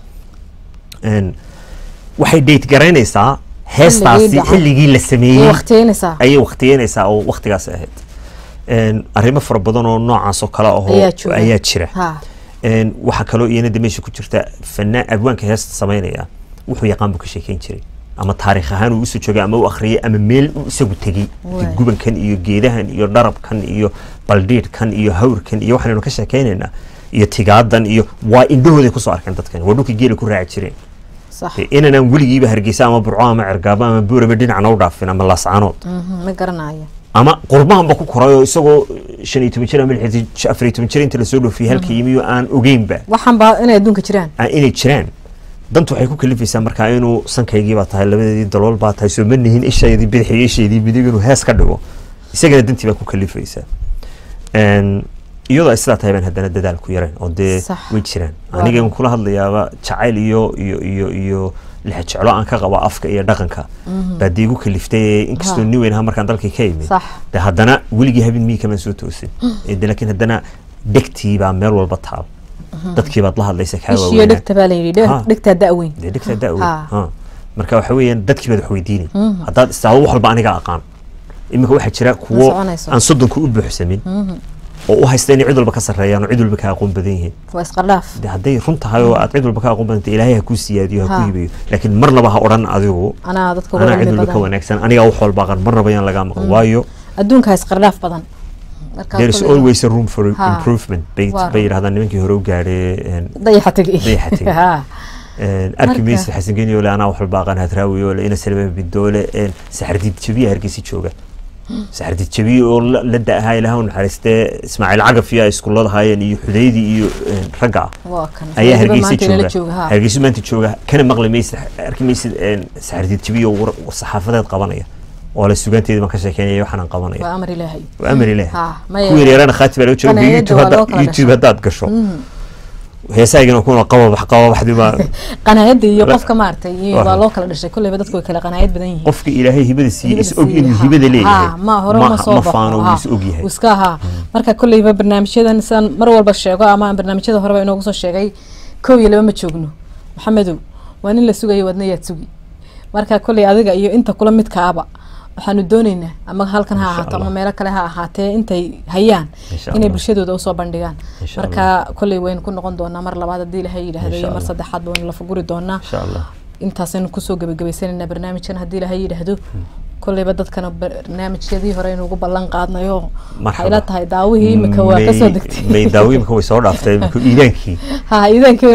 Een, waxay date garaynaysaa heestaasi dhacay. xilligii la way sameeyey waqtiyeynaysaa ayay waqtiyeynaysaa oo waqtigaas ahayd Een, arrimo fara badan oo noocaas oo kale ahoo Ayaa jooga. ayaa jira ha Een, waxaa kaloo iyana de meesha ku jirta fanaan abwaanka heesta samaynaya wuxuu yaqaan buu ka sheekeyn jiray ama taariikh ahaan uu usoo joogay ama u akhriyay ama meel uu isagu tegey Waay. gubankan iyo geedahan iyo dharabkan iyo baldhiidhkan iyo hawrkan iyo waxaanaynu ka sheekaynaynaa iyo tigaadan iyo waa indhahooday kusoo arkeen dadkan waa dhulkii geela ku raaci jireen sax Dee inanaan weligiiba hargeysa ama burco ama cergaabo ama buurama dhinacna u dhaafin ama laascaanood Mhm, ma garanayo ama qurbahanba ku koray oo isagoo shan iyo toban jir ama lix iyo afar iyo toban jir inta lasoo dhoofiyey halka yimiyo aan ogeynba waxaan baa inay adduunka jiraan aan inay jiraan dantu waxay ku kalifaysaa markaa inuu sankaygii baa tahay labadeedii dalool baa tahay soo ma nihin ishaydii bidix iyo ishaydii midig inuu hees ka dhigo isagana dantii baa ku kalifaysaa Een, iyadoo ay sidaa tahay baan haddana dadaal ku yareen oo dee Sax. way jiraan Waa anigan run. kula hadlayaaba jacayl iyo iyo iyo iyo lixjeclo aan ka qabo afka iyo dhaqanka baa dee igu kaliftay inkastoo Ha. nin weyn ahaa markaan dalkii ka imid sax de haddana weligii habeen mii kamaan soo toosin Ee, de laakiin haddana dhegtii baa meel walba taal dadkii baad la hadlaysa kaa ishiyo waaweynaa dhegta baa la yidhi Ha. dhegtaa da-weyn dee dhegtaa da-weyn Ha. ha marka waxa weeyaan dadkii baad wax weydiinay haddaad istaado wax walba aniga aqaan iminka waxaa jira kuwo soconayso. aan soddonka u buuxsamin oo u haysta inay cid walba ka sarreeyaan oo cid walba ka aqoon badan yihiin waa isqardhaaf de hadday run tahay oo aad cid walba ka aqoon badanta ilaahay ha kuu siyaadiyo ha Ha. ku hibayo laakiin marnaba ha odhan adigu anaa dadka uga anaa cid cilmi walba ka badan wanaagsan anigaa wax walba aqan marnaba yaan lagaa maqan waayo adduunka isqardhaaf badan there is always a room for improvement bay bay yidhahdaan nimankii hore u gaadhay dayaxa tegi dayaxa tegi arki maysid xasan geni ole anaa wax walba aqaan hadraawi ole ina salama bindoole saxardiid jabiya hargeysa jooga saxardiid jabiya oo la da-ahaa ilaah u naxariistee ismaaciil cagaf iyo ay iskullada haayeen iyo xudaydi iyo ragga ah ayaa hargeysa jooga hargeysa maanta jooga kana maqli maysid arki maysid saxardiid jabiya oo saxaafadeed qabanaya oo la sugaanteeda baan ka sheekeynaya waxaan qabanaya waa amar ilaahay waa amar ilaahay kuwii yareerana khaati baa laga jooga youtube haddaad gasho heesaagina kuna qababax qababaxdi baa qanaayada iyo qofka maaragtay iyo waa loo kala dhashay kulleyba dadku way kala qanaayad badan yihiin qofka ilaahay hibada siiye is og inuu hibada leeyahay ma hore ma soo baxo faano wuu is og yahay iska ahaa marka kulleyba barnaamijyadan sidaan mar walba sheego ama barnaamijyada horeba inoogu soo sheegay kow iyo laba ma joogno maxamedow waa nin la sugayo wadna yaad sugi marka kulley adiga iyo inta kula midkaaba waxaanu dooneynaa ama halkan ha ahaato ama meelo kale ha ahaatee intay hayaan inay bulshadooda usoo bandhigaan marka kolley waynu ku noqon doonaa mar labaad haddii ilahay yidhaahdo iyo mar saddexaad waynu la fuguri doonaa intaasaynu kusoo gebagabaysanayna barnaamijkan haddii ilahay yidhaahdo kolleyba dadkana barnaamijyadii hore aynu ugu ballan qaadnayo waxay ila tahay daawihii imika waa kasoo degtay daawi imika way soo dhaaftay iidaankii ha iidaankii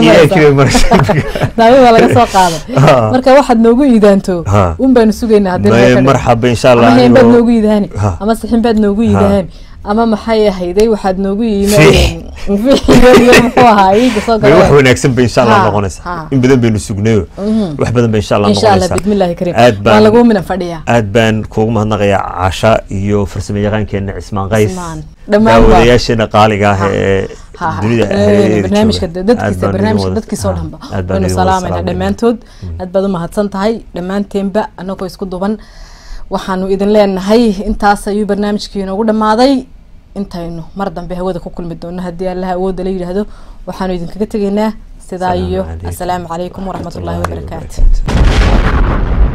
daawi waa laga soo qaaday marka waxaad noogu iidaanto un baynu sugaynaa haddii marxaba insha allah ama heen baad noogu iidaani ama sixin baad noogu iidaani ama maxay ahayday waxaad noogu yimaadeen muxuu ahaa iiga soo gala wax wanaagsan bay insha allah noqonaysaa in badan baynu sugnayo wax badan bay insha allah insha allah noqonaysaa bismillahi kariim aad waa baan lagu minan fadhiyaa aad baan kuugu mahadnaqayaa casha iyo farsamo yaqaankeena cismaan qays Cismaan. Dhammaan waa- daawadayaasheena qaaliga ah ee Ha, ha. dunida Ee, hareeraheeda barnaamijka jooga. Aad dadkiisa baan barnaamijka idin wada- dadkiisa oo ha, dhanba aad baan waynu idin wada salaamayna salaamayna. dhammaantood aad baad u mahadsan tahay dhammaanteenba anagoo isku duban waxaanu idin leenahay intaas ayuu barnaamijkii inoogu dhammaaday intaynu mar dambe hawada ku kulmi doono haddii allaha awoodda la yidhaahdo waxaanu idinkaga tegaynaa sidaa iyo Asalaamu calaykum asalaamu calaykum waraxmatullaahi waraxmatullaahi wabarakaatu wabarakaatu.